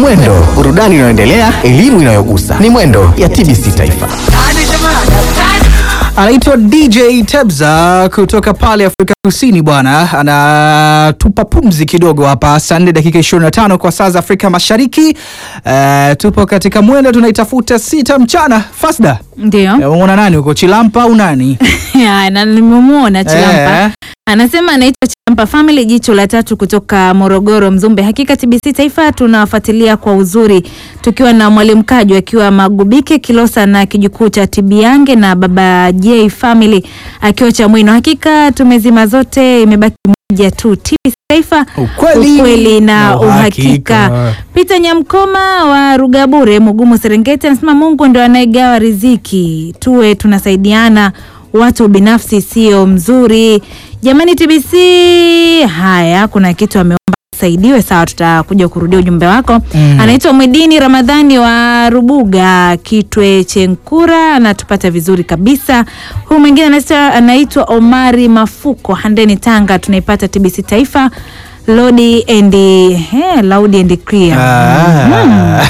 Mwendo, burudani inayoendelea, elimu inayogusa. Ni Mwendo ya TBC Taifa. Anaitwa DJ Tebza kutoka pale Afrika Kusini bwana, anatupa pumzi kidogo hapa. Saa nne dakika 25 kwa saa za Afrika Mashariki. Uh, tupo katika mwendo tunaitafuta sita mchana. Fasda, Ndio. umeona nani huko, Chilampa au nani? Ya, na nimemwona Chilampa. Eh. Anasema anaitwa Chilampa Family, jicho la tatu kutoka Morogoro, Mzumbe. Hakika TBC Taifa tunawafuatilia kwa uzuri, tukiwa na mwalimu Kaju akiwa Magubike Kilosa na kijukuu cha Tibiange na baba J Family akiwa Chamwino. Hakika tumezima zote, imebaki moja tu, TBC Taifa, Ukweli ukweli na na uhakika. uhakika. Peter Nyamkoma wa Rugabure, Mugumu, Serengeti anasema Mungu ndo anayegawa riziki, tuwe tunasaidiana, watu binafsi sio mzuri. Jamani TBC, haya kuna kitu ameomba saidiwe. Sawa, tutakuja kurudia ujumbe wako. Mm. Anaitwa Mwidini Ramadhani wa Rubuga Kitwe Chenkura, anatupata vizuri kabisa. Huyu mwingine anaitwa- anaitwa Omari Mafuko Handeni, Tanga, tunaipata TBC Taifa Lodi and eh, loud and clear. Ah.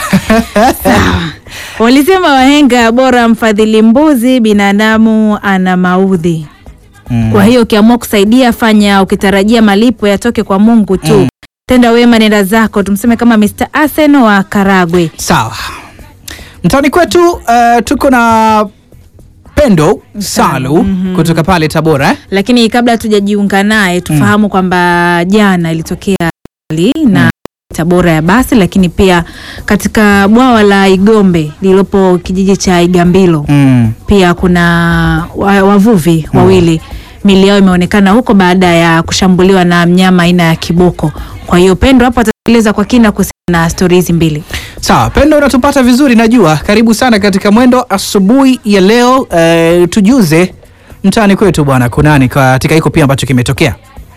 Walisema wahenga bora mfadhili mbuzi, binadamu ana maudhi. Mm. Kwa hiyo ukiamua kusaidia, fanya ukitarajia malipo yatoke kwa Mungu tu. Tenda wema, nenda zako. Tumseme kama Mr. Asen wa Karagwe. Sawa, mtaani kwetu uh, tuko na Pendo Salu kutoka pale Tabora eh? Lakini kabla hatujajiunga naye tufahamu kwamba jana ilitokea ajali na Tabora ya basi, lakini pia katika bwawa la Igombe lililopo kijiji cha Igambilo Mm. pia kuna wa- wavuvi wawili mili yao imeonekana huko baada ya kushambuliwa na mnyama aina ya kiboko. Kwa hiyo Pendo hapo ataeleza kwa kina kuhusiana na stori hizi mbili. Sawa, Pendo unatupata vizuri najua. Karibu sana katika mwendo asubuhi ya leo. Eh, tujuze mtaani kwetu bwana, kunani katika hiko pia ambacho kimetokea?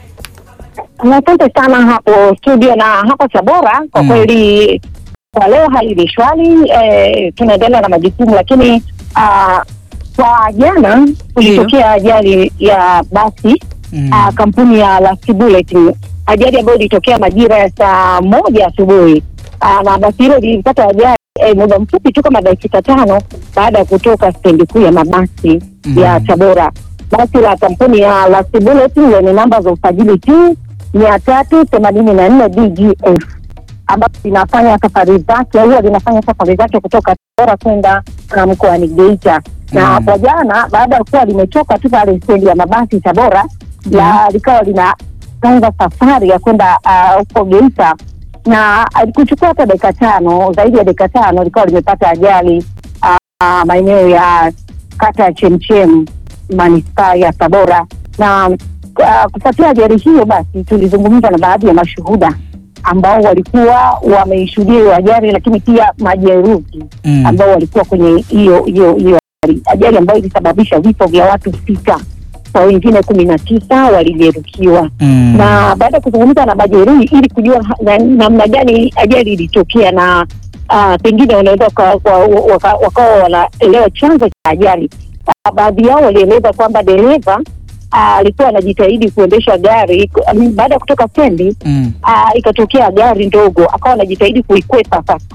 Asante sana hapo studio na hapo Tabora. Kwa Mm. kweli kwa leo hali ni shwari, eh, tunaendelea na majukumu, lakini ah, kwa jana kulitokea ajali ya basi Mm. ah, kampuni ya Last Bullet, ajali ambayo ilitokea majira ya saa moja asubuhi Ah, na basi hilo lilipata ajali eh, muda mfupi tu kama dakika tano baada ya kutoka stendi kuu ya mabasi Mm. ya Tabora. Basi la kampuni ya Last Bullet lenye namba za usajili tu mia tatu themanini na nne DGF ambapo linafanya safari zake huwa linafanya safari zake kutoka Tabora kwenda uh, mkoani Geita na Mm. hapo jana baada ya kuwa limetoka tu pale stendi ya mabasi Tabora la likawa linaanza safari ya kwenda ah, huko Geita na alikuchukua hata dakika tano zaidi ya dakika tano likawa limepata ajali ah, maeneo ya kata ya Chemchem manispaa ya Tabora na uh, kufuatia ajali hiyo basi tulizungumza na baadhi ya mashuhuda ambao walikuwa wameishuhudia hiyo ajali, lakini pia majeruhi Mm. ambao walikuwa kwenye hiyo hiyo hiyo ajali, ajali ambayo ilisababisha vifo vya watu sita kwa wengine kumi na tisa walijeruhiwa Mm. na baada ya kuzungumza na majeruhi ili kujua ha- na- namna gani ajali ilitokea na uh, pengine wanaweza waka- wa- waka- wakawa wanaelewa chanzo cha ajali. Ah, Baadhi yao walieleza kwamba dereva ah, alikuwa anajitahidi kuendesha gari ku- I mean, baada ya kutoka stendi Mm. ah, ikatokea gari ndogo akawa anajitahidi kuikwepa sasa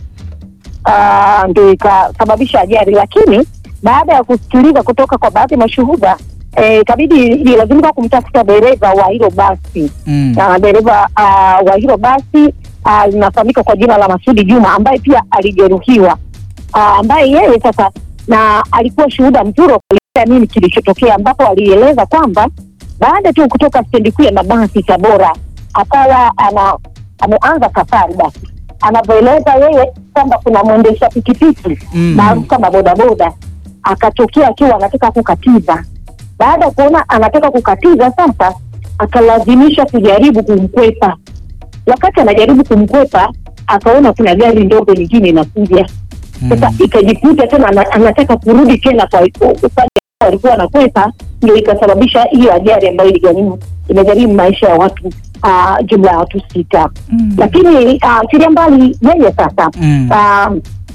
Ah, ndo ikasababisha ajali, lakini baada ya kusikiliza kutoka kwa baadhi ya mashuhuda eh, ikabidi ilazimika kumtafuta dereva wa hilo basi Mm. na dereva uh, wa hilo basi ah, linafahamika kwa jina la Masudi Juma ambaye pia alijeruhiwa uh, ambaye yeye sasa na alikuwa shuhuda mzuri wa kuelezea nini kilichotokea, ambapo alieleza kwamba baada tu kutoka stendi kuu ya mabasi Tabora akawa ana ameanza safari basi, anavyoeleza yeye kwamba kuna mwendesha pikipiki Mm. maarufu kama bodaboda akatokea akiwa anataka kukatiza. Baada ya kuona anataka kukatiza, sasa akalazimisha kujaribu kumkwepa. Wakati anajaribu kumkwepa, akaona kuna gari ndogo nyingine inakuja. Sasa ikajikuta tena ana- anataka kurudi tena kwa upande ambao walikuwa wanakwepa, ndio ikasababisha hiyo ajali ambayo iligharimu imegharimu maisha ya watu ah, jumla ya watu sita. Mm. Lakini achilia mbali yeye sasa Mm. Ah,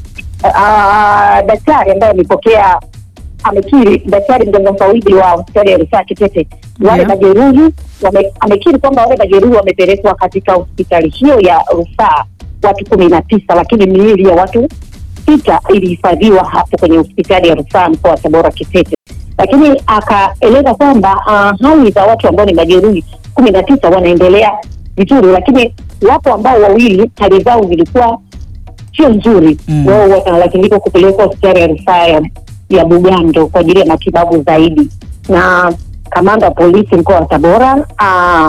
ah, daktari ambaye amepokea amekiri, daktari mganga mfawidhi wa hospitali ya rufaa Kitete, wale Yeah. majeruhi wame- amekiri kwamba wale majeruhi wamepelekwa katika hospitali hiyo ya rufaa watu kumi na tisa, lakini miili ya watu sita ilihifadhiwa hapo kwenye hospitali ya rufaa mkoa wa Tabora Kitete, lakini akaeleza kwamba uh, hali za watu ambao ni majeruhi kumi na tisa wanaendelea vizuri, lakini wapo ambao wawili hali zao zilikuwa sio nzuri Mm. wao wanalazimika kupelekwa hospitali ya rufaa ya- ya Bugando kwa ajili ya matibabu zaidi. Na kamanda wa polisi mkoa wa Tabora uh,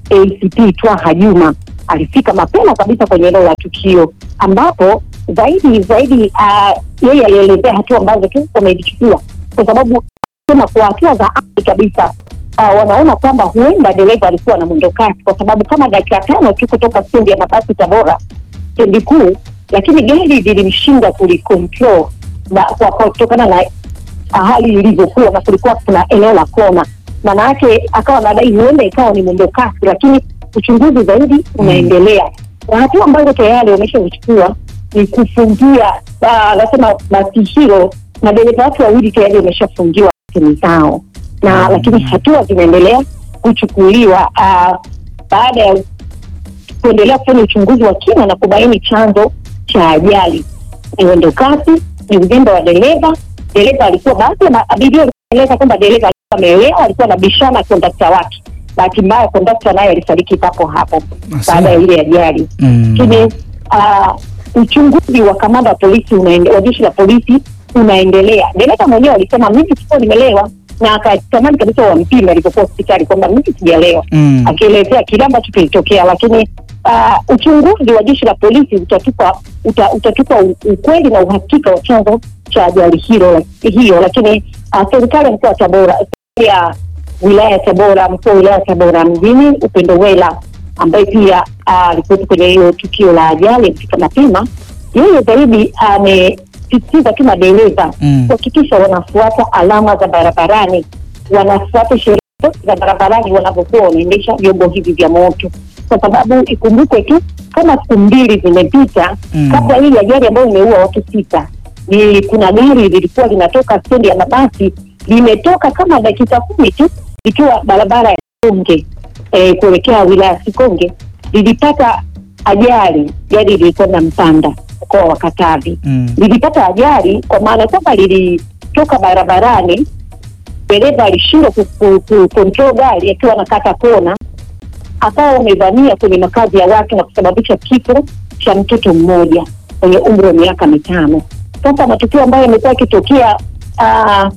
ACP Twaha Juma alifika mapema kabisa kwenye eneo la tukio, ambapo zaidi zaidi uh, yeye alielezea hatua ambazo tu wamezichukua, kwa sababu sema kwa hatua za awali kabisa uh, wanaona kwamba huenda dereva alikuwa na mwendo kasi, kwa sababu kama dakika tano tu kutoka stendi ya mabasi Tabora stendi kuu, lakini gari lilimshinda kulikontrol na kwa kwa- kutokana na hali ilivyokuwa, na kulikuwa kuna eneo la kona, maana yake akawa anadai huenda ikawa ni mwendo kasi, lakini uchunguzi zaidi unaendelea, na hatua ambazo tayari wameshazichukua ni kufungia, ah, anasema basi hilo na dereva watu wawili tayari wameshafungiwa simu zao na lakini hatua zinaendelea kuchukuliwa ah, baada ya kuendelea kufanya uchunguzi wa kina na kubaini chanzo cha ajali. Ni mwendo kasi, ni uzembe wa dereva. Dereva alikuwa, baadhi ya ma- abiria walieleza kwamba dereva alikuwa ameelewa, alikuwa anabishana na kondakta wake. Bahati mbaya kondakta naye alifariki papo hapo Asa. baada ya ile ajali Mm. lakini ah, uchunguzi wa kamanda wa polisi unaende, wa jeshi la polisi unaendelea. Dereva mwenyewe alisema mimi sikuwa nimelewa, na akatamani kabisa wampime alipokuwa hospitali kwamba mimi sijalewa, Mm. akielezea kile ambacho kilitokea, lakini ah, uchunguzi wa jeshi la polisi utatupa uta, utatupa u- ukweli na uhakika wa chanzo cha ajali hilo hiyo, lakini ah, serikali ya mkoa wa Tabora serikali ya wilaya ya Tabora, mkuu wa wilaya ya Tabora mjini Upendo Wela ambaye pia ah, alikuwepo kwenye hiyo tukio la ajali alifika mapema. Yeye zaidi amesisitiza tu madereva Mm. kuhakikisha wanafuata alama za barabarani, wanafuata sheria zote za barabarani wanapokuwa wanaendesha vyombo hivi vya moto, kwa sababu ikumbukwe tu kama siku mbili zimepita Mm. kabla hii ajali ambayo imeua watu sita, ni kuna gari lilikuwa linatoka stendi ya mabasi, limetoka kama dakika kumi tu ikiwa barabara ya Sikonge eh, kuelekea wilaya ya Sikonge, lilipata ajali. Gari lilikuwa na Mpanda, mkoa wa Katavi Mm. lilipata ajali kwa maana kwamba lilitoka barabarani, dereva alishindwa ku- ku- ku- control gari akiwa anakata kona, akawa amevamia kwenye makazi ya watu na kusababisha kifo cha mtoto mmoja mwenye umri wa miaka mitano. Sasa matukio ambayo yamekuwa yakitokea ah,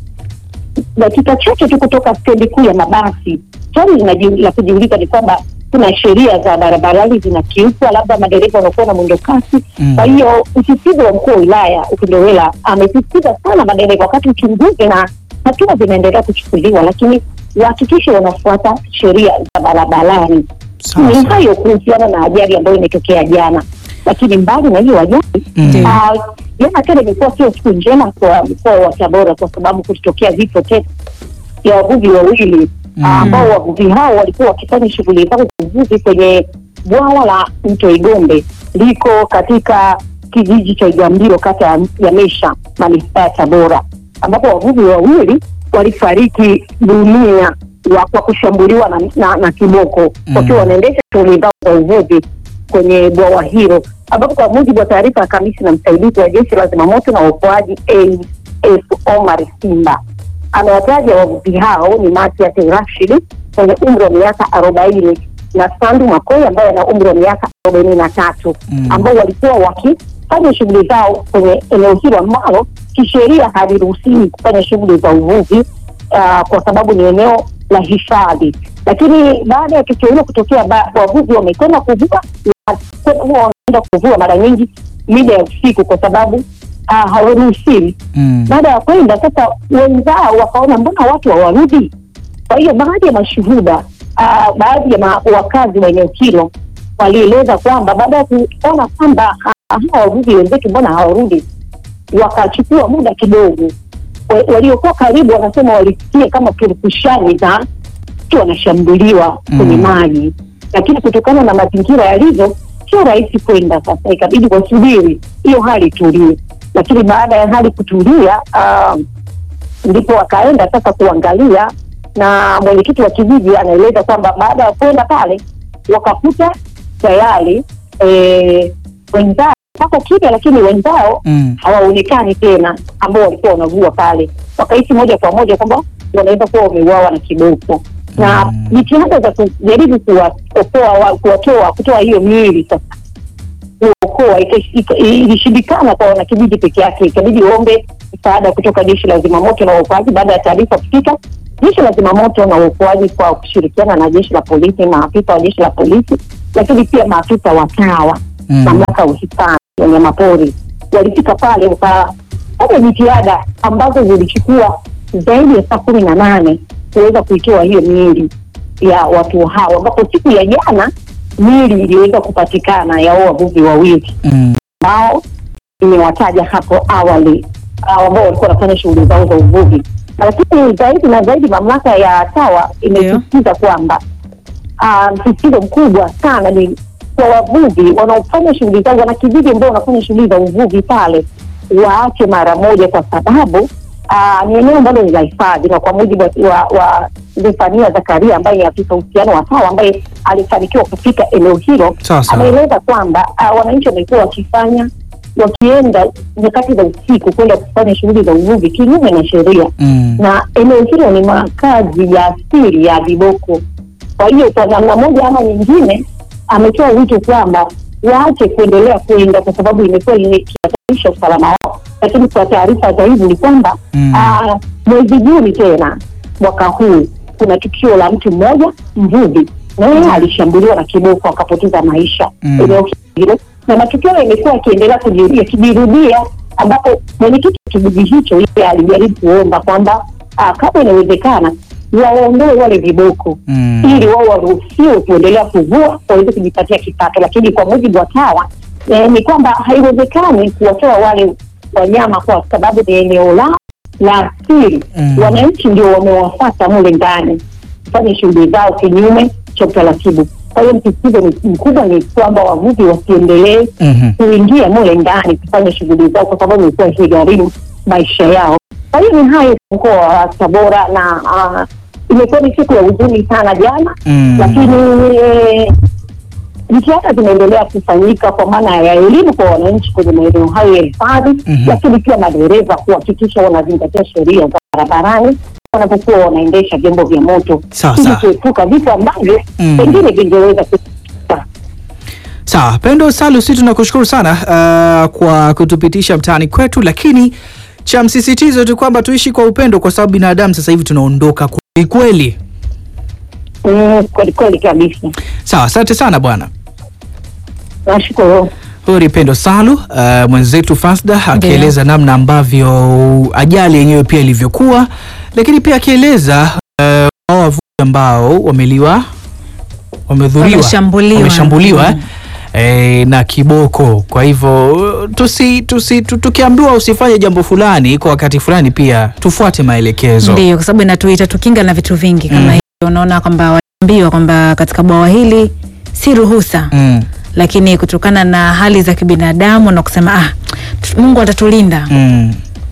dakika chache tu kutoka stendi kuu ya mabasi, swali linaji- la kujiuliza ni kwamba kuna sheria za barabarani zinakiukwa, labda madereva wanakuwa na mwendo kasi. Mm. Kwa hiyo msisitizo wa mkuu wa wilaya Upendo Wela amesisitiza sana madereva wakati uchunguzi na hatua zinaendelea kuchukuliwa, lakini wahakikishe wanafuata sheria za barabarani. Sawa, Ni sawa. hayo kuhusiana na ajali ambayo imetokea jana, lakini mbali na hiyo ajali Mm. Ah, jana tena imekuwa sio siku njema kwa mkoa wa Tabora kwa sababu kulitokea vifo tena ya wavuvi wawili Mm. ah, ambao wavuvi hao walikuwa wakifanya shughuli zao za uvuvi kwenye bwawa la mto Igombe liko katika kijiji cha Igambilo kata ya- ya Mesha manispaa ya Tabora, ambapo wavuvi wawili walifariki dunia wa- kwa kushambuliwa na, na, na kiboko Mm. wakiwa wanaendesha shughuli zao za uvuvi kwenye bwawa hilo, ambapo kwa mujibu wa taarifa ya kamishna msaidizi wa jeshi la zimamoto na uokoaji AF Omar Simba amewataja wavuvi hao ni Matias Rashid mwenye umri wa miaka arobaini na Sandu Makoi ambaye ana umri wa miaka arobaini na tatu Mm. ambao walikuwa wakifanya shughuli zao kwenye eneo hilo ambalo kisheria haliruhusiwi kufanya shughuli za uvuvi ah, kwa sababu ni eneo la hifadhi. Lakini baada ya tukio hilo kutokea, ba- wavuvi wamekwenda kuvua, na kwenda- huwa wanaenda kuvua mara nyingi mida ya usiku kwa sababu ah, hawaruhusiwi Mm. baada ya kwenda sasa, wenzao wakaona mbona watu hawarudi. Kwa hiyo baadhi ya mashuhuda ah, baadhi ya ma, wakazi wa eneo hilo walieleza kwamba baada ya kuona kwamba ah, hawa wavuvi wenzetu mbona hawarudi, wakachukua muda kidogo. Wa- Waliokuwa karibu wanasema walisikia kama purukushani za watu wanashambuliwa kwenye Mm. maji, lakini kutokana na mazingira yalivyo sio rahisi kwenda. Sasa ikabidi wasubiri hiyo hali itulie, lakini baada ya hali kutulia ah, ndipo wakaenda sasa kuangalia, na mwenyekiti wa kijiji anaeleza kwamba baada ya kwenda pale wakakuta tayari eh, wenzao wako kimya, lakini wenzao Mm. hawaonekani tena, ambao walikuwa wanavua pale, wakahisi moja kwa moja kwamba wanaweza kuwa wameuawa na kiboko na Mm. jitihada za kujaribu kuwaokoa wa- kuwatoa kutoa hiyo miili sasa kuokoa ika- ika- ilishindikana kwa wanakijiji peke yake, ikabidi waombe msaada kutoka jeshi la zimamoto na uokoaji. Baada ya taarifa kufika, jeshi la zimamoto na uokoaji kwa kushirikiana na jeshi la polisi, maafisa wa jeshi la polisi, lakini pia maafisa wa TAWA Mm. mamlaka ya uhifadhi ya wanyamapori walifika pale wakafanya jitihada ambazo zilichukua zaidi ya saa kumi na nane kuweza kuitoa hiyo miili ya watu hao, ambapo siku ya jana miili iliweza kupatikana ya hao wavuvi wawili Mm. ambao nimewataja hapo awali ah, ambao walikuwa wanafanya shughuli zao za uvuvi, lakini zaidi na zaidi mamlaka ya TAWA imesisitiza kwamba ah, msisitizo mkubwa sana ni kwa wavuvi wanaofanya shughuli zao, wanakijiji ambao wanafanya shughuli za uvuvi pale waache mara moja, kwa sababu ah, ni eneo ambalo ni la hifadhi, na kwa mujibu wa, wa, wa Zefania Zakaria ambaye ni afisa uhusiano wa TAWA ambaye alifanikiwa kufika eneo hilo Sawa sawa. ameeleza kwamba uh, wananchi wamekuwa wakifanya wakienda nyakati za usiku kwenda kufanya shughuli za uvuvi kinyume na sheria, Mm. na eneo hilo ni makazi ya asili ya viboko. Kwa hiyo kwa namna moja ama nyingine, ametoa wito kwamba waache kuendelea kwenda kwa sababu imekuwa ikihatarisha usalama wao. Lakini kwa taarifa zaidi ni kwamba Mm. ah, mwezi Juni tena mwaka huu kuna tukio la mtu mmoja mvuvi na yeye alishambuliwa na kiboko akapoteza maisha Mm. eneo hilo, na matukio yamekuwa yakiendelea kujirudia yakijirudia, ambapo mwenyekiti wa kijiji hicho yeye alijaribu kuomba kwamba ah, kama inawezekana waondoe wale viboko Mm. ili wao waruhusiwe kuendelea kuvua waweze kujipatia kipato, lakini kwa mujibu wa TAWA eh, ni kwamba haiwezekani kuwatoa wale wanyama kwa sababu ni eneo lao la asili. Mm. Wananchi ndio wamewafata mule ndani kufanya shughuli zao kinyume cha utaratibu. Kwa hiyo msisitizo ni- mkubwa ni kwamba wavuvi wasiendelee Mhm. kuingia mule ndani kufanya shughuli zao, kwa sababu imekuwa ikigharimu maisha yao. Kwa hiyo ni hayo mkoa wa Tabora, na ah, imekuwa ni siku ya huzuni sana jana Mm. lakini eh, jitihada zinaendelea kufanyika kwa maana ya elimu kwa wananchi kwenye maeneo hayo ya hifadhi, Mhm. lakini pia madereva kuhakikisha wanazingatia sheria za barabarani wanapokuwa wanaendesha vyombo vya moto Sawa, ili sawa. kuepuka vifo ambavyo Mm. pengine vingeweza kutokea. Sawa, Pendo Salu, si tunakushukuru sana uh, kwa kutupitisha mtaani kwetu, lakini cha msisitizo tu kwamba tuishi kwa upendo, kwa sababu binadamu sasa hivi tunaondoka kweli kweli. Mm, kweli kweli kabisa. Sawa, asante sana bwana. Nashukuru. Huyu ni Pendo Salu uh, mwenzetu Fasda akieleza namna ambavyo ajali yenyewe pia ilivyokuwa, lakini pia akieleza uh, hao wavuvi ambao wameliwa wamedhuriwa Wameshambuliwa. wameshambuliwa Mm. eh, na kiboko. Kwa hivyo tusi, tusi, tu- tukiambiwa usifanye jambo fulani kwa wakati fulani, pia tufuate maelekezo. Ndio, kwa sababu inatuita tukinga na vitu vingi kama Mm. hivyo. Unaona kwamba waliambiwa kwamba katika bwawa hili si ruhusa Mm, lakini kutokana na hali za kibinadamu na kusema ah, tu- Mungu atatulinda mm.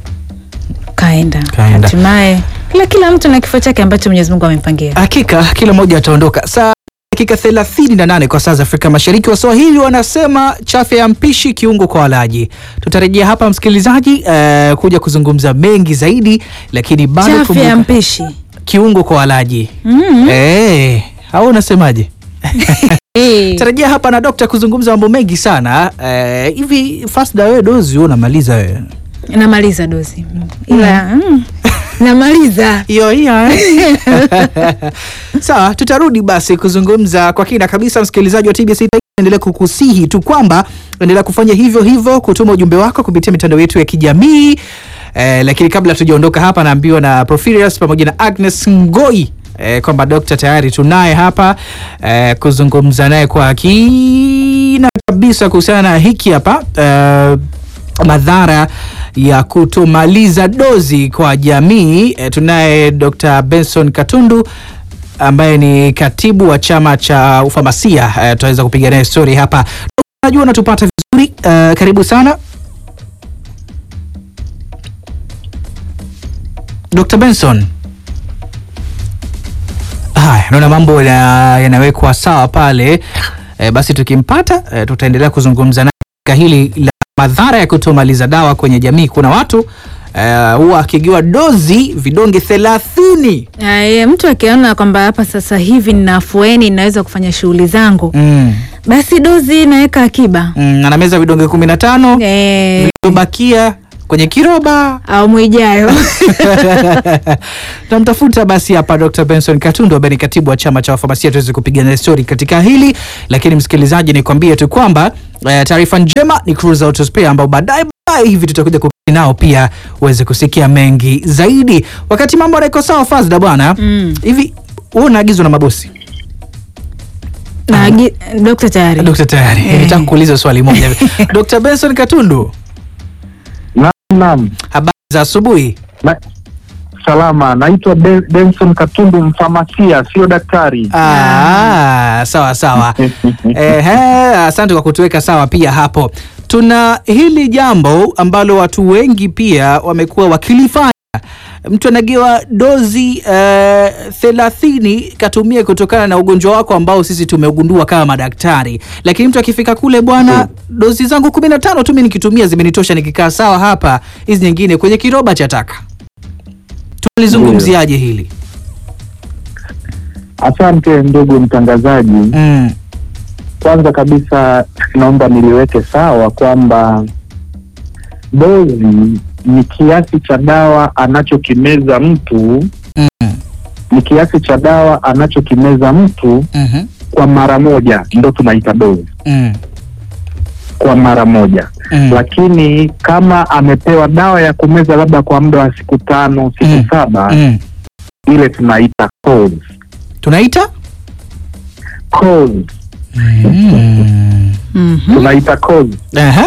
kaenda Kaenda. hatimaye kila kila mtu na kifo chake ambacho Mwenyezi Mungu amempangia. Hakika kila mmoja ataondoka saa dakika 38 kwa saa za Afrika Mashariki. Waswahili wanasema chafya ya mpishi kiungo kwa walaji. Tutarejea hapa msikilizaji, eh, kuja kuzungumza mengi zaidi, lakini bado Chafya ya kumbuka, mpishi kiungo kwa walaji mm. eh, au unasemaje? Eh. Tarejea hapa na dokta kuzungumza mambo mengi sana eh, hivi. Fasda, wewe dozi wewe unamaliza wewe Namaliza dozi ila mm. namaliza hiyo hiyo eh? Sawa, tutarudi basi kuzungumza kwa kina kabisa. Msikilizaji wa TBC Taifa, endelea kukusihi tu kwamba endelea kufanya hivyo hivyo, kutuma ujumbe wako kupitia mitandao yetu ya kijamii eh, lakini kabla tujaondoka hapa, naambiwa na Profirius pamoja na Agnes Ngoi eh, kwamba dokta tayari tunaye hapa eh, kuzungumza naye kwa kina kabisa kuhusiana na hiki hapa eh, madhara ya kutomaliza dozi kwa jamii. E, tunaye Dr. Benson Katundu ambaye ni katibu wa chama cha ufamasia. E, tutaweza kupiga naye story hapa. Najua unatupata vizuri. E, karibu sana Dr. Benson. Haya, naona mambo ya- yanawekwa sawa pale. E, basi tukimpata e, tutaendelea kuzungumza naye katika hili la madhara ya kutomaliza dawa kwenye jamii. Kuna watu eh, huwa akigiwa dozi vidonge thelathini Aya, mtu akiona kwamba hapa sasa hivi nina afueni ninaweza kufanya shughuli zangu mm. basi dozi naweka akiba mm, anameza vidonge kumi na tano eh, vilivyobakia kwenye kiroba awamu ijayo tunamtafuta basi hapa Dr. Benson Katundu ambaye ni katibu wa chama cha wafamasia tuweze kupigana stori katika hili, lakini msikilizaji, nikwambie tu kwamba eh, taarifa njema ni Cruise Auto Spare ambao baadaye baadaye hivi tutakuja kupita nao pia uweze kusikia mengi zaidi, wakati mambo yanaiko sawa Fazda bwana Mm. hivi wewe unaagizwa na mabosi na agi- dokta tayari Dr. tayari Eh. nitaka kuuliza swali moja hivi. Dr. Benson Katundu, Naam, naam. habari za asubuhi. Na, salama. Naitwa Ben- Benson Katundu, mfamasia, sio daktari. Ah, sawa sawa. Ehe, asante kwa kutuweka sawa pia hapo. Tuna hili jambo ambalo watu wengi pia wamekuwa wakilifanya. Mtu anagewa dozi eh, thelathini katumie kutokana na ugonjwa wako ambao sisi tumeugundua kama madaktari, lakini mtu akifika kule, bwana, dozi zangu kumi na tano tu mimi nikitumia zimenitosha, nikikaa sawa hapa, hizi nyingine kwenye kiroba cha taka. Tulizungumziaje hili? Asante ndugu mtangazaji. Mm. Kwanza kabisa naomba niliweke sawa kwamba dozi ni kiasi cha dawa anachokimeza mtu Mm. ni kiasi cha dawa anachokimeza mtu Mhm. kwa mara moja, ndo tunaita dozi Mm. kwa mara moja. Mm. Lakini kama amepewa dawa ya kumeza labda kwa muda wa siku tano, siku Mm. saba, Mm. ile tunaita course. Tunaita Course. mm. Mhm. tunaita course. Aha.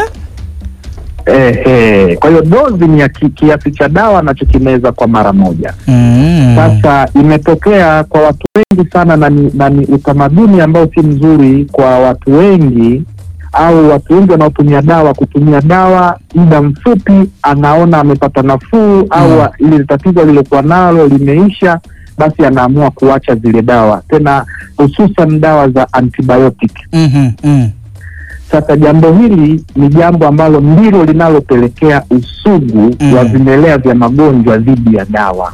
Eh, eh. Kwa hiyo dozi ni ya ki, kiasi cha dawa anachokimeza kwa mara moja. Mm. Sasa imetokea kwa watu wengi sana na ni, na ni utamaduni ambao si mzuri kwa watu wengi au watu wengi wanaotumia dawa kutumia dawa muda mfupi, anaona amepata nafuu au ile tatizo alilokuwa nalo limeisha, basi anaamua kuacha zile dawa, tena hususan dawa za antibiotic. Mhm, mm. Sasa jambo hili ni jambo ambalo ndilo linalopelekea usugu Mm. wa vimelea vya magonjwa dhidi ya dawa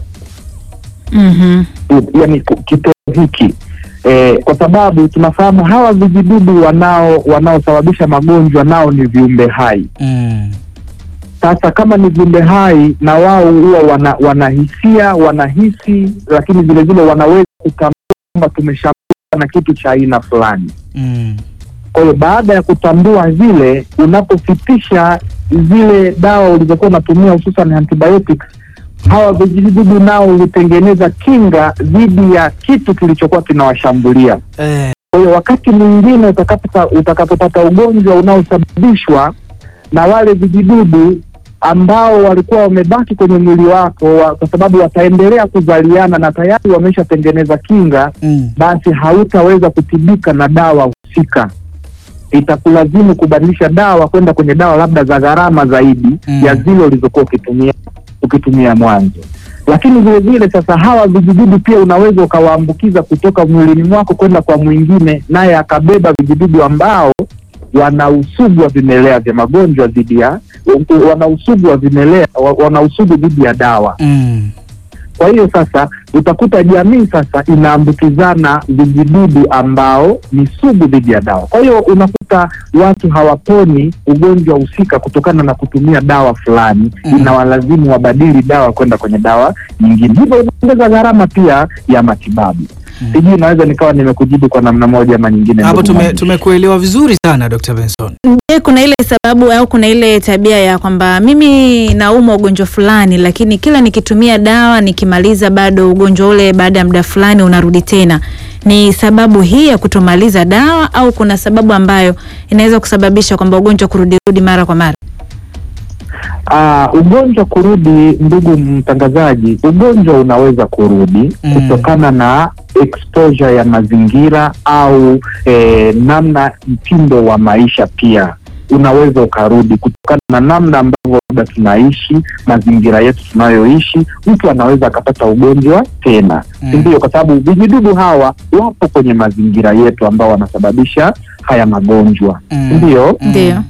Mhm. yani kitendo hiki e, kwa sababu tunafahamu hawa vijidudu wanao wanaosababisha magonjwa nao ni viumbe hai. Mm. Sasa kama ni viumbe hai na wao huwa wana, wanahisia wanahisi, lakini vile vile wanaweza kutambua kwamba tumeshambuliwa na kitu cha aina fulani. Mm. Kwa hiyo baada ya kutambua zile, unapofitisha zile dawa ulizokuwa unatumia hususan antibiotics, hawa vijidudu nao hutengeneza kinga dhidi ya kitu kilichokuwa kinawashambulia. Eh. Kwa hiyo wakati mwingine utakapopata utakapopata ugonjwa unaosababishwa na wale vijidudu ambao walikuwa wamebaki kwenye mwili wako wa, kwa sababu wataendelea kuzaliana na tayari wameshatengeneza kinga, Mm. basi hautaweza kutibika na dawa husika. Itakulazimu kubadilisha dawa kwenda kwenye dawa labda za gharama zaidi Mm. ya zile ulizokuwa ukitumia ukitumia mwanzo. Lakini vile vile sasa, hawa vijidudu pia unaweza ukawaambukiza kutoka mwilini mwako kwenda kwa mwingine, naye akabeba vijidudu ambao wana usugu wa vimelea vya magonjwa dhidi ya wana usugu wa vimelea wa- wana usugu dhidi ya dawa. Mm. Kwa hiyo sasa utakuta jamii sasa inaambukizana vijidudu ambao ni sugu dhidi ya dawa. Kwa hiyo unakuta watu hawaponi ugonjwa husika kutokana na kutumia dawa fulani, Mhm. inawalazimu wabadili dawa kwenda kwenye dawa nyingine, hivyo inaongeza gharama pia ya matibabu. Sijui naweza nikawa nimekujibu kwa namna moja ama nyingine. Hapo ndugu tume, mwandishi. tumekuelewa vizuri sana Dr. Benson. Je, kuna ile sababu au kuna ile tabia ya kwamba mimi naumwa ugonjwa fulani, lakini kila nikitumia dawa nikimaliza, bado ugonjwa ule baada ya muda fulani unarudi tena? Ni sababu hii ya kutomaliza dawa au kuna sababu ambayo inaweza kusababisha kwamba ugonjwa kurudirudi mara kwa mara? Ah, ugonjwa kurudi, ndugu mtangazaji, ugonjwa unaweza kurudi Mm. kutokana na exposure ya mazingira au eh, namna mtindo wa maisha pia unaweza ukarudi kutokana na namna ambavyo labda tunaishi, mazingira yetu tunayoishi, mtu anaweza akapata ugonjwa tena, Mm. si ndio? Kwa sababu vijidudu hawa wapo kwenye mazingira yetu ambao wanasababisha haya magonjwa, Mm. ndio. Mm. Ndio.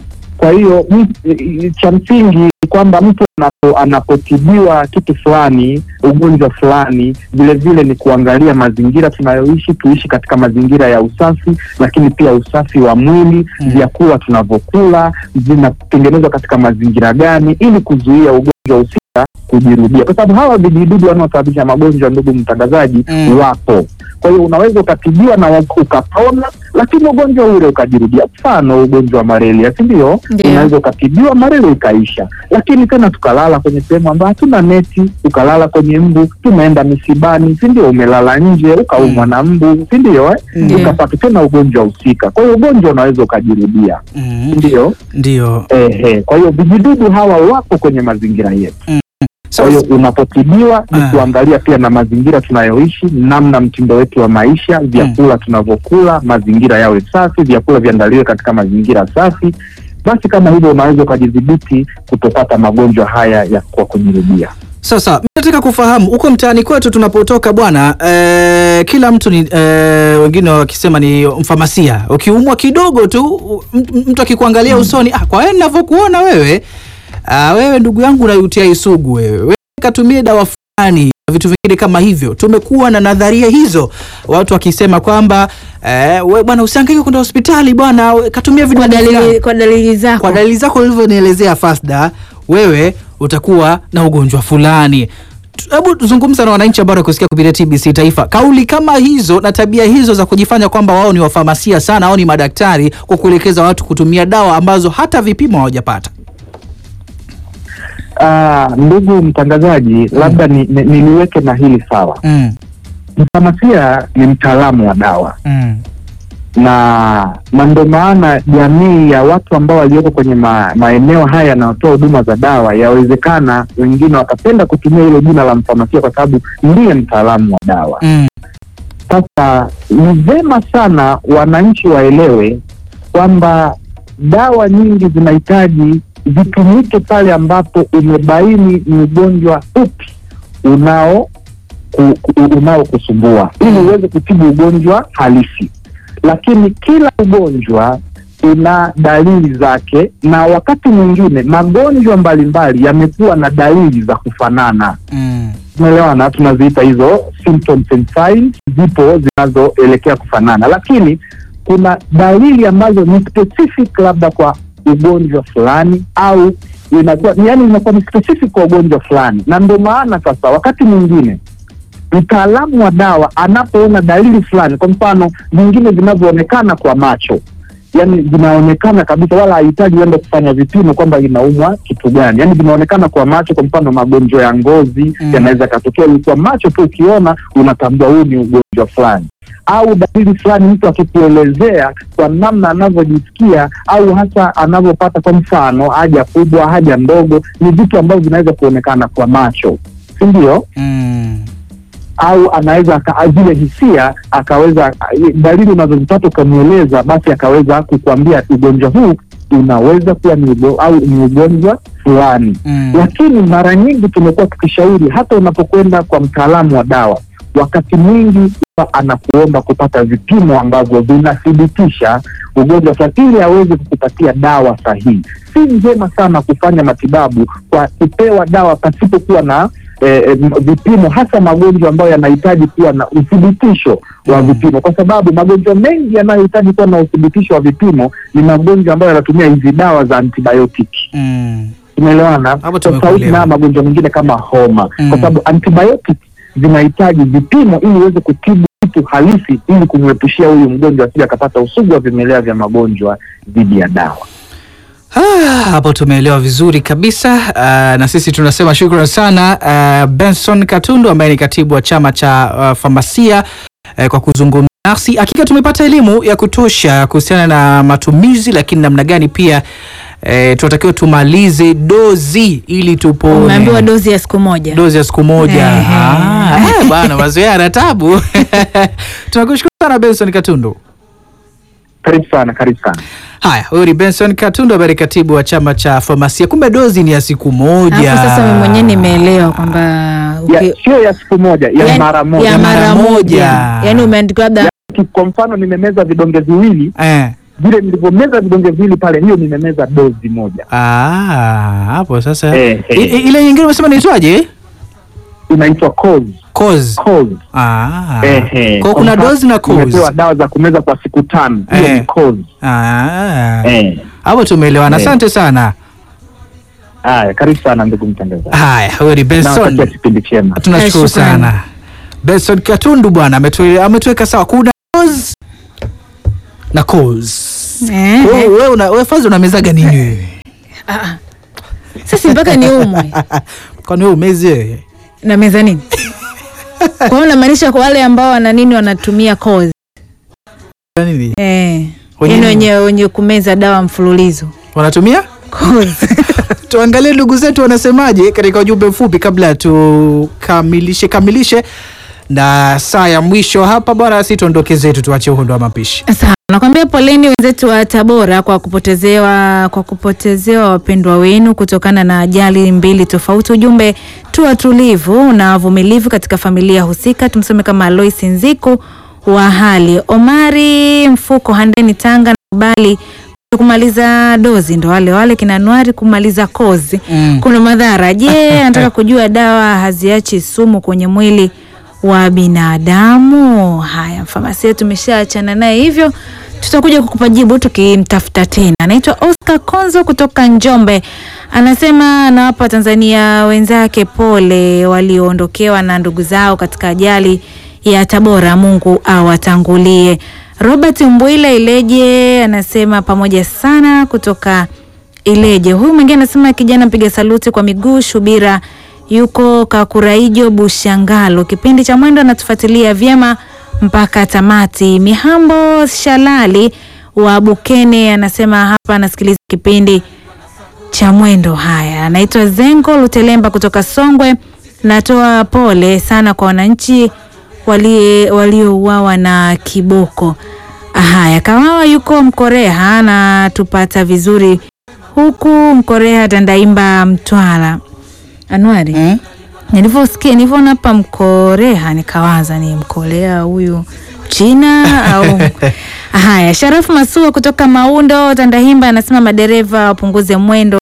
Kwa hiyo m- i- cha msingi ni kwamba mtu anapo, anapotibiwa kitu fulani, ugonjwa fulani, vile vile ni kuangalia mazingira tunayoishi, tuishi katika mazingira ya usafi, lakini pia usafi wa mwili, Mm. vyakula tunavyokula vinatengenezwa katika mazingira gani, ili kuzuia ugonjwa husika kujirudia, kwa sababu hawa vijidudu wanaosababisha magonjwa, ndugu mtangazaji, Mm. wapo. Kwa hiyo unaweza ukatibiwa na wa- ukapona, lakini ugonjwa ule ukajirudia. Mfano ugonjwa wa malaria, si ndio? Ndio. Unaweza ukatibiwa, malaria ikaisha, lakini tena tukalala kwenye sehemu ambayo hatuna neti, ukalala kwenye mbu, tumeenda misibani, si ndio? Umelala nje ukaumwa Mm. na mbu, si ndio? Eh? Ndio. Ukapata tena ugonjwa husika. Kwa hiyo ugonjwa unaweza ukajirudia, Mm, si ndio? ndio. Ehe, kwa hiyo vijidudu hawa wapo kwenye mazingira yetu. Kwa hiyo Sasa, unapotibiwa ni Ah. kuangalia pia na mazingira tunayoishi, namna mtindo wetu wa maisha, vyakula tunavyokula, mazingira yawe safi, vyakula viandaliwe katika mazingira safi. Basi kama hivyo unaweza ukajidhibiti kutopata magonjwa haya ya kwa kujirudia. sasa mi nataka kufahamu huko mtaani kwetu tunapotoka bwana eh, kila mtu ni eh, wengine wakisema ni mfamasia. Ukiumwa kidogo tu m- m- mtu akikuangalia usoni, ah, kwa wewe ninavyokuona wewe ah, wewe ndugu yangu na UTI sugu wewe, wewe katumie dawa fulani na vitu vingine kama hivyo. Tumekuwa na nadharia hizo, watu wakisema kwamba eh, we bwana usihangaike kwenda hospitali bwana, we, katumia Kwa vidonge fulani. dalili, kwa dalili zako Kwa dalili zako ulivyonielezea Fasda, wewe utakuwa na ugonjwa fulani. Tu- Hebu zungumza na wananchi ambao wanakusikia kupitia TBC Taifa. Kauli kama hizo na tabia hizo za kujifanya kwamba wao ni wafamasia sana au ni madaktari kwa kuelekeza watu kutumia dawa ambazo hata vipimo hawajapata. Ah, ndugu mtangazaji, labda ni, ni, niliweke na hili sawa. Mm. Mfamasia ni mtaalamu wa dawa Mm. na na ndo maana jamii ya watu ambao walioko kwenye ma, maeneo haya yanayotoa huduma za dawa, yawezekana wengine wakapenda kutumia hilo jina la mfamasia kwa sababu ndiye mtaalamu wa dawa. Mm. Sasa ni vema sana wananchi waelewe kwamba dawa nyingi zinahitaji zitumike pale ambapo umebaini ni ugonjwa upi unao ku, ku, unaokusumbua ili uweze kutibu ugonjwa halisi. Lakini kila ugonjwa una dalili zake, na wakati mwingine magonjwa mbalimbali yamekuwa na dalili za kufanana Mm. tunaelewana, tunaziita hizo symptoms and signs, zipo zinazoelekea kufanana, lakini kuna dalili ambazo ni specific labda kwa ugonjwa fulani au inakuwa yani inakuwa ni specific kwa ugonjwa fulani, na ndio maana sasa wakati mwingine mtaalamu wa dawa anapoona dalili fulani, kwa mfano vingine vinavyoonekana kwa macho yani vinaonekana kabisa, wala hahitaji uende kufanya vipimo kwamba inaumwa kitu gani, yani vinaonekana kwa macho. Kwa mfano magonjwa ya ngozi Mm. yanaweza katokea kwa macho tu, ukiona unatambua huu ni ugonjwa fulani, au dalili fulani mtu akikuelezea kwa namna anavyojisikia au hasa anavyopata, kwa mfano haja kubwa, haja ndogo, ni vitu ambavyo vinaweza kuonekana kwa macho, si ndio? Mm. au anaweza aka- zile hisia akaweza dalili unazozipata ukamweleza, basi akaweza kukuambia ugonjwa huu unaweza kuwa ni ugo, au ni ugonjwa fulani. Mm. Lakini mara nyingi tumekuwa tukishauri hata unapokwenda kwa mtaalamu wa dawa, wakati mwingi huwa anakuomba kupata vipimo ambavyo vinathibitisha ugonjwa fulani ili aweze kukupatia dawa sahihi. Si njema sana kufanya matibabu kwa kupewa dawa pasipokuwa na eh, eh, vipimo, hasa magonjwa ambayo yanahitaji kuwa na uthibitisho wa Mm. vipimo, kwa sababu magonjwa mengi yanayohitaji kuwa na uthibitisho wa vipimo ni magonjwa ambayo yanatumia hizi dawa za antibiotiki. Mm. Tumeelewana? Hapo Tofauti tumekuelewa. na magonjwa mengine kama homa, Mm. kwa sababu antibiotic zinahitaji vipimo ili iweze kutibu kitu halisi, ili kumwepushia huyu mgonjwa asije akapata usugu wa vimelea vya magonjwa dhidi ya dawa. Ah, hapo tumeelewa vizuri kabisa. Ah, na sisi tunasema shukrani sana ah, Benson Katundu ambaye ni katibu wa chama cha ah, famasia eh, kwa kuzungumza nasi. Hakika tumepata elimu ya kutosha kuhusiana na matumizi, lakini namna gani pia eh, tunatakiwa tumalize dozi ili tupone. umeambiwa dozi ya siku moja dozi ya siku moja. Ehe. Ah, eh, bwana mazoea na tabu. Tunakushukuru sana Benson Katundu. Karibu sana, karibu sana. Haya, huyu ni Benson Katundu ambaye ni katibu wa chama cha famasia. Kumbe dozi ni ya siku moja. alafu sasa mimi mwenyewe nimeelewa kwamba Ya- uki- Sio ya siku moja, ya yani- mara moja. ya mara Mara moja. moja yani umeandikwa labda Ki- Kwa mfano nimemeza vidonge viwili eh. vile nilivyomeza vidonge viwili pale, hiyo nimemeza dozi moja, Ah, hapo sasa Eh, eh. I- i- ile nyingine umesema inaitwaje? inaitwa Coz. Cause. Coz. Ah. Ehe. Kwa kuna mfano, dozi na cause. Nimepewa dawa za kumeza kwa siku tano, hiyo Eh. ni Coz. Ah. Eh. Hapo tumeelewana. Eh. Asante sana. Haya, karibu sana ndugu mtangazaji, Haya, huyo ni nawatakia Benson. kipindi chema. Tunashukuru Eh, shukrani. sana. Benson Katundu bwana ametu- ametuweka sawa. Kuna cause na cause. Eh, Wewe wewe una wewe fazi unamezaga nini wewe? ah. Sasa mpaka ni umwe Kwani wewe umezi wewe? na meza nini? Kwa hiyo unamaanisha kwa wale ambao wana nini wanatumia kozi Nini? eh, Wenye yani nini? wenye wenye kumeza dawa mfululizo Wanatumia? kozi. Tuangalie ndugu zetu wanasemaje katika ujumbe mfupi kabla tukamilishe kamilishe na saa ya mwisho hapa bwana, si tuondoke zetu, tuache uhondo wa mapishi. Sawa, nakwambia poleni wenzetu wa Tabora kwa kupotezewa kwa kupotezewa wapendwa wenu kutokana na ajali mbili tofauti. Ujumbe tu watulivu na wavumilivu katika familia husika. Tumsome kama Alois Nziku wa hali Omari Mfuko Handeni Tanga na kubali kumaliza dozi ndo wale wale kina Anuari kumaliza kozi Mm. kuna madhara. Je, anataka kujua dawa haziachi sumu kwenye mwili wa binadamu? Haya, mfamasia tumeshaachana naye hivyo, tutakuja kukupa jibu tukimtafuta tena. Anaitwa Oscar Konzo kutoka Njombe, anasema anawapa Tanzania wenzake pole walioondokewa na ndugu zao katika ajali ya Tabora. Mungu awatangulie. Robert Mbwile Ileje anasema pamoja sana kutoka Ileje. Huyu mwingine anasema kijana mpiga saluti kwa miguu Shubira yuko Kakuraijo Bushangalo, kipindi cha mwendo anatufuatilia vyema mpaka tamati. Mihambo Shalali wa Bukene anasema hapa anasikiliza kipindi cha mwendo. Haya, anaitwa Zengo Lutelemba kutoka Songwe. Natoa pole sana kwa wananchi walie- waliouawa na kiboko. Haya, Kawawa yuko Mkoreha na tupata vizuri huku Mkoreha Tandaimba Mtwara. Anuari, Mm. nilivyosikia nilivyoona hapa Mkoreha nikawaza ni Mkorea huyu China au haya. Sharafu Masua kutoka Maundo Tandahimba anasema madereva wapunguze mwendo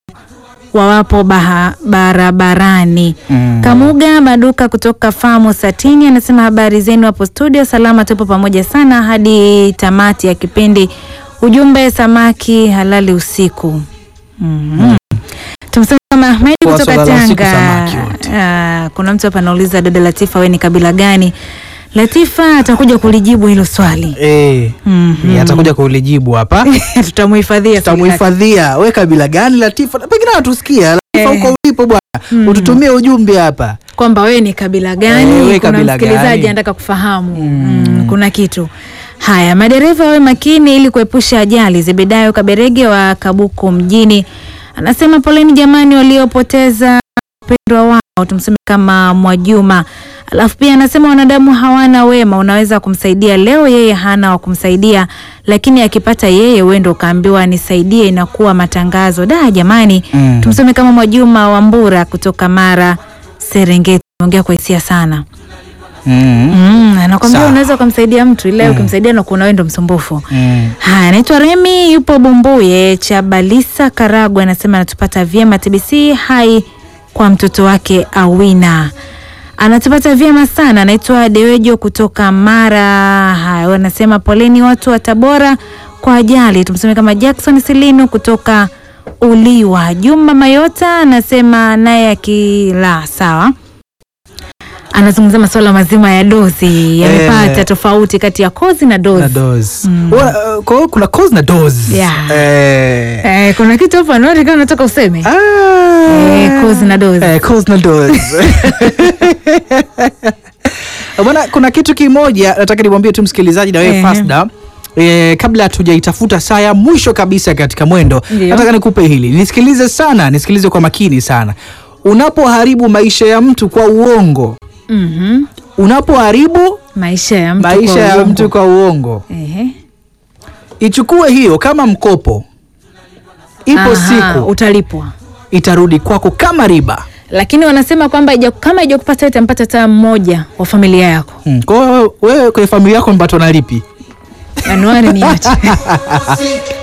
wawapo baha, barabarani. Mm. Kamuga Maduka kutoka famu Satini anasema habari zenu hapo studio, salama, tupo pamoja sana hadi tamati ya kipindi. Ujumbe samaki halali usiku. Mhm. Tumsema kama Ahmedi Kwa kutoka swala la usiku, Tanga. samaki wote. Ah, kuna mtu hapa anauliza dada Latifa, we ni kabila gani? Latifa atakuja kulijibu hilo swali. Eh. Mhm. Eh, atakuja kulijibu hapa. Tutamuhifadhia swali lake. Tutamuhifadhia. We kabila gani Latifa? Pengine anatusikia Latifa Eh. huko ulipo bwana. Ututumie ujumbe hapa. kwamba wewe ni kabila gani. Eh, we kuna kabila msikilizaji gani? anataka kufahamu mm. kuna kitu haya. Madereva wawe makini ili kuepusha ajali. Zebedayo Kaberege wa Kabuku mjini anasema poleni jamani waliopoteza wapendwa wao, tumseme kama Mwajuma. Alafu pia anasema wanadamu hawana wema, unaweza kumsaidia leo, yeye hana wa kumsaidia, lakini akipata yeye wewe ndo ukaambiwa nisaidie, inakuwa matangazo da jamani. Mm. Tumseme kama Mwajuma Wambura kutoka Mara Serengeti, ongea kwa hisia sana. Mm. Mm, anakwambia Sawa. unaweza ukamsaidia mtu ile ukimsaidia na kuna wewe ndo msumbufu. Mm. Haya, anaitwa Remi yupo Bumbuye cha Balisa Karagwe, anasema anatupata vyema TBC hai kwa mtoto wake Awina anatupata vyema sana. Anaitwa Dewejo kutoka Mara. Haya, wanasema poleni watu wa Tabora kwa ajali. Tumseme kama Jackson Silinu kutoka Uliwa. Juma Mayota anasema naye akila sawa anazungumzia masuala mazima ya dozi yamepata Eh. tofauti kati ya kozi na dozi Na dozi. Wa- uh, Kwa hiyo kuna cause na dozi. Yeah. Eh. Eh, kuna kitu hapo Anuari kama unataka useme Ah. Eh, cause na dozi. Eh, cause na dozi. Bwana, kuna kitu kimoja nataka nimwambie tu msikilizaji na wewe Ehe. Fasda. E, kabla hatujaitafuta saa ya mwisho kabisa katika mwendo, Ndio. nataka nikupe hili, nisikilize sana, nisikilize kwa makini sana. Unapoharibu maisha ya mtu kwa uongo, Mhm. unapoharibu maisha ya mtu maisha kwa ya uongo. mtu kwa uongo, Ehe. ichukue hiyo kama mkopo, ipo Aha, siku utalipwa itarudi kwako kama riba. lakini wanasema kwamba ija- kama ijakupata itampata hata mmoja wa familia yako Hmm. Kwa hiyo wewe kwenye familia yako mpatwa na lipi? Januari niache